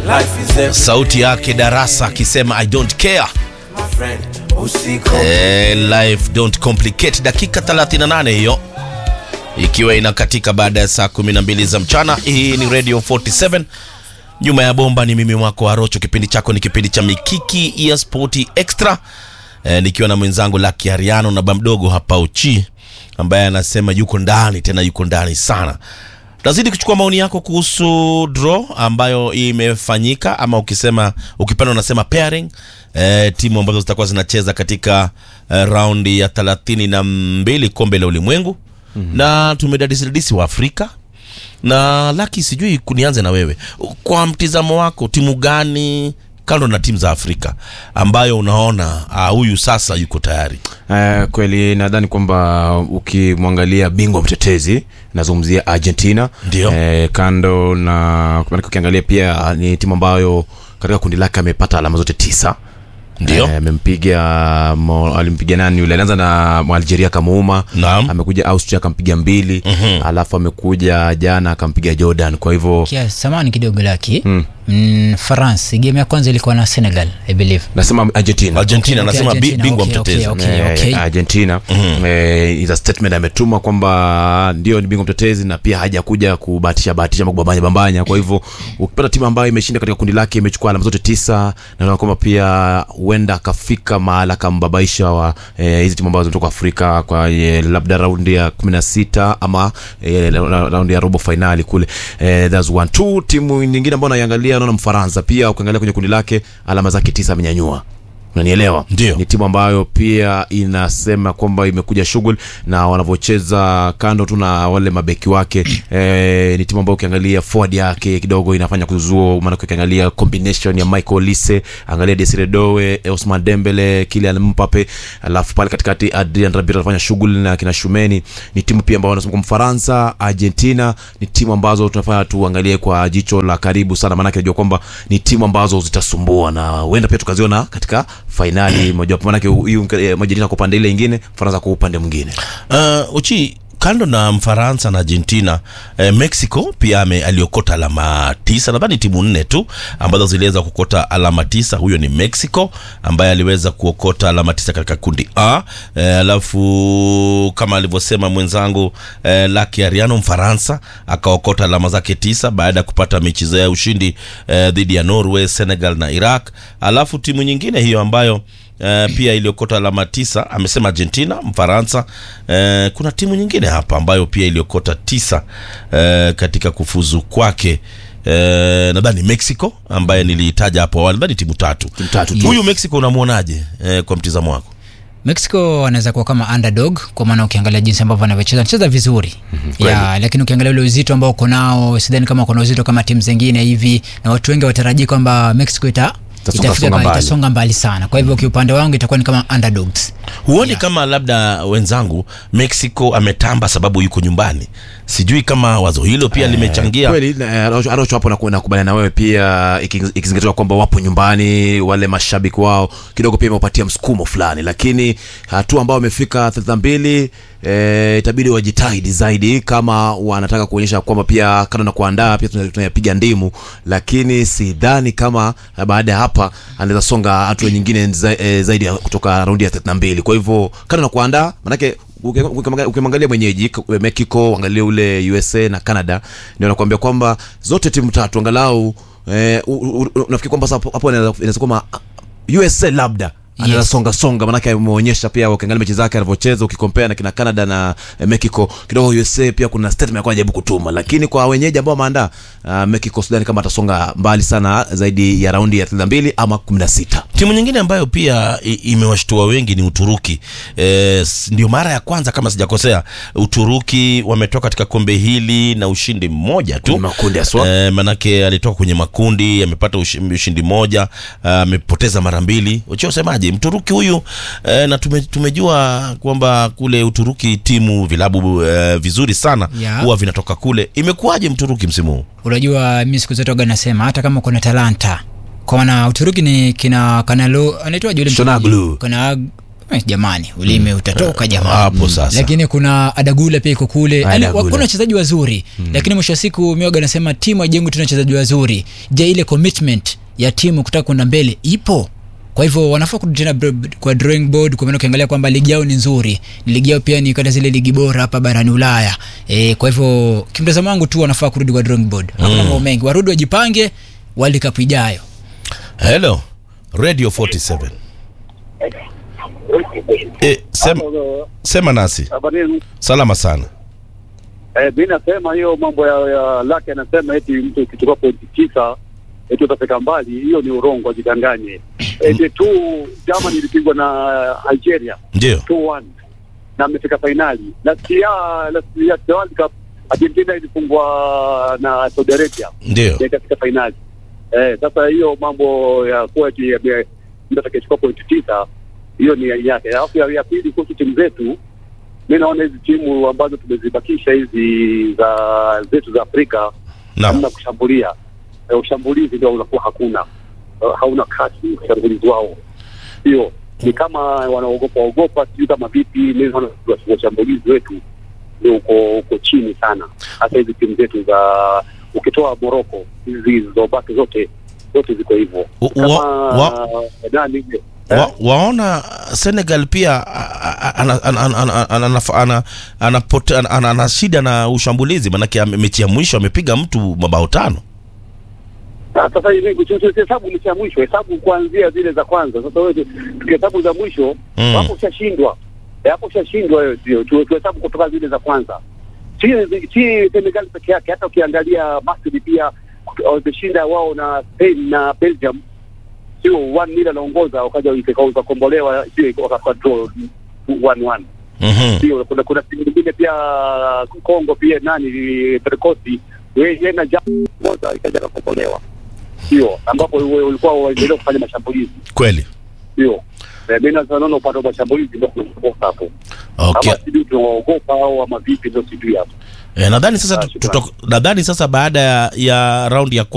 sauti yake darasa akisema i don't care eh, life don't complicate dakika 38 hiyo ikiwa inakatika baada ya saa 12 za mchana hii ni radio 47 nyuma ya bomba ni mimi wako arocho kipindi chako ni kipindi cha mikiki ya spoti extra eh, nikiwa na mwenzangu laki ariano na bamdogo hapa uchi ambaye anasema yuko ndani tena yuko ndani sana tazidi kuchukua maoni yako kuhusu draw ambayo imefanyika ama ukisema ukipenda unasema pairing eh, timu ambazo zitakuwa zinacheza katika eh, raundi ya thelathini na mbili kombe la ulimwengu mm-hmm. na tumedadisidadisi wa afrika na laki sijui kunianze na wewe kwa mtizamo wako timu gani kando na timu za afrika ambayo unaona ah, huyu sasa yuko tayari Uh, kweli nadhani kwamba ukimwangalia bingwa mtetezi nazungumzia argentina Ndio. Eh, kando na maanake ukiangalia pia ni timu ambayo katika kundi lake amepata alama zote tisa Ndio. Eh, amempiga mo- alimpiga nani yule alianza na algeria akamuuma Naam. amekuja austria akampiga mbili Mhm. alafu amekuja jana akampiga jordan kwa hivyo Kia, samani kidogo laki mm. Mm, france game ya kwanza ilikuwa na senegal i believe nasema argentina argentina Okay, anasema bi- Argentina, bingwa okay, mtetezi okay, okay. Eh, okay. argentina eh, is a statement ametuma kwamba ndio ni bingwa mtetezi na pia hajakuja kubahatisha bahatisha ama kubambanya bambanya kwa hivyo ukipata timu ambayo imeshinda katika kundi lake imechukua alama zote tisa naona kwamba pia huenda akafika mahala akambabaisha wa eh, hizi timu ambazo zimetoka afrika kwa eh, labda raundi ya kumi na sita ama eh, ra- ra- raundi ya robo fainali kule eh, that's one two timu nyingine ambayo naiangalia naona mfaransa pia ukiangalia kwenye kundi lake alama zake tisa amenyanyua unanielewa Ndio. ni timu ambayo pia inasema kwamba imekuja shughuli na wanavyocheza kando tu na wale mabeki wake e, ni timu ambayo ukiangalia forward yake kidogo inafanya kuzua maanake ukiangalia combination ya michael lise angalia desire dowe osman dembele kilian mpape alafu pale katikati adrian rabir anafanya shughuli na kina shumeni ni timu pia ambao wanasema kwa mfaransa argentina ni timu ambazo tunafanya tuangalie kwa jicho la karibu sana maanake najua kwamba ni timu ambazo zitasumbua na huenda pia tukaziona katika fainali mojawapo manake huyu eh, argentina kwa upande ile ingine faransa kwa upande mwingine uh, uchi kando na mfaransa na argentina eh, mexico pia ame, aliokota alama tisa nadhani timu nne tu ambazo ziliweza kuokota alama tisa huyo ni mexico ambaye aliweza kuokota alama tisa katika kundi a eh, alafu kama alivyosema mwenzangu eh, laki ariano mfaransa akaokota alama zake tisa baada ya kupata mechi za ya ushindi eh, dhidi ya norway senegal na iraq alafu timu nyingine hiyo ambayo Uh, pia iliokota alama tisa amesema argentina mfaransa uh, kuna timu nyingine hapa ambayo pia iliokota tisa uh, katika kufuzu kwake uh, nadhani mexico ambaye niliitaja hapo awali nadhani timu tatu Timu tatu tu. huyu mexico unamwonaje uh, kwa mtizamo wako mexico anaweza kuwa kama underdog kwa maana ukiangalia jinsi ambavyo anavyocheza anacheza vizuri ya lakini ukiangalia ule uzito ambao uko nao sidhani kama kuna uzito kama timu zingine hivi na watu wengi watarajii kwamba mexico ita Itasonga- itafika songa pa- mbali. itasonga mbali sana kwa hivyo kiupande wangu itakuwa ni kama underdogs huoni kama labda wenzangu mexico ametamba sababu yuko nyumbani sijui kama wazo hilo pia limechangia kweli na, eh, Arocho- arocho hapo naku- nakubaliana na wewe pia iki- ikizingatiwa kwamba wapo nyumbani wale mashabiki wao kidogo pia imewapatia msukumo fulani lakini hatua ambao wamefika thelathini mbili e, itabidi wajitahidi zaidi kama wanataka kuonyesha kwamba pia kando na kuandaa pia tuna- tunayapiga ndimu lakini sidhani kama eh, baada ya hapa anaweza songa hatua nyingine za, e, zaidi ya kutoka raundi ya thelathini mbili kwa hivyo kando na kuandaa manake uki- ukimwangalia- ukimwangalia mwenyeji k- mexico angalia ule usa na canada ndio nakuambia kwamba zote timu tatu angalau eh, u- u- u- nafikiri kwamba sasa hapo hapo inaweza inaweza kwamba uh, usa labda anaweza Yes. songa songa manake ameonyesha pia ukiangalia mechi zake anavyocheza ukikompea na kina canada na eh, mexico kidogo usa pia kuna statement alikuwa anajaribu kutuma lakini kwa wenyeji ambao wameandaa uh, mexico sidhani kama atasonga mbali sana zaidi ya raundi ya 32 ama 16 timu nyingine ambayo pia i- imewashtua wengi ni uturuki e, s- ndio mara ya kwanza kama sijakosea uturuki wametoka katika kombe hili na ushindi mmoja tu Kwenye makundi haswa. e, manake alitoka kwenye makundi amepata ushi- ushindi mmoja ah, amepoteza mara mbili uchio usemaje mturuki huyu e, na tume, tumejua kwamba kule uturuki timu vilabu e, vizuri sana Yeah. huwa vinatoka kule imekuwaje mturuki msimu huu unajua mi siku zote waga nasema hata kama kuna talanta kwa maana uturuki ni kina kanalo anaitwa yule mchezaji? Shonaglu. kuna Eh, jamani ulimi utatoka jamani hapo sasa. lakini kuna adagula pia iko kule Yaani, Adagula. kuna wachezaji wazuri lakini mwisho wa siku mioga anasema timu ajengwi tuna wachezaji wazuri je ile commitment ya timu kutaka kwenda mbele ipo kwa hivyo wanafaa kurudi tena bro- kwa drawing board kwa maana ukiangalia kwamba ligi yao ni nzuri ligi yao pia ni kati ya zile ligi bora hapa barani ulaya e, kwa hivyo kimtazamo wangu tu wanafaa kurudi kwa drawing board hakuna mambo mengi warudi wajipange world cup ijayo hello radio 47 e, sema, sema nasi Habari salama sana eh, mi nasema hiyo mambo ya, ya lake anasema eti mtu ukichukua pointi tisa eti utafika mbali, hiyo ni urongo, ajidanganye. Eti tu Germany ilipigwa na Algeria ndio 2-1 na amefika fainali. Last year last year the World Cup Argentina ilifungwa na Saudi Arabia ndio na ikafika fainali. Eh, sasa hiyo mambo ya kuwa eti ame- mtu atakayechukua pointi tisa hiyo ni ya yake. Alafu ya, ya pili kuhusu timu zetu, mi naona hizi timu ambazo tumezibakisha hizi za zetu za Afrika naam hamna kushambulia. Eh, ushambulizi ndio unakuwa hakuna, Eh, hauna kasi ushambulizi wao, sio ni kama wanaogopa ogopa, sijui kama vipi. Mi naona washambulizi wetu ndio uko uko chini sana, hasa hizi timu zetu za ukitoa Moroko, hizi zilizobaki zote zote ziko hivyo Wa- kama wa- nani ile wa, waona Senegal pia a- a- ana- ana- ana- ana- ana- ana- ana- anapote- ana- ana- ana shida na ushambulizi, manake ame- mechi ya mwisho amepiga mtu mabao tano. Ah, sasa hivi hesabu mechi ya mwisho, hesabu kuanzia zile za kwanza. Sasa wewe tukihesabu za mwisho Mm. hapo ushashindwa, Eh, hapo ushashindwa wewe, sio tu- tuhesabu kutoka zile za kwanza. Si si Senegal peke yake, hata ukiangalia Misri pia wameshinda wao na Spain na Belgium, sio one nil anaongoza, wakaja ikakombolewa, sio wakapata draw one one Mhm. sio kuna kuna timu nyingine pia Kongo pia nani Perkosi yeye na jamu moja ikaja kukombolewa, sio ambapo we- ulikuwa waendelea kufanya mashambulizi, Kweli. sio Eh, mimi naona naona upande wa mashambulizi ndio tunakosa hapo, Okay. ama sijui tunawaogopa au ama vipi, ndio sijui hapo. E, nadhani sasa Ah, tu- shukrani. tuto- nadhani sasa baada ya, ya raundi ya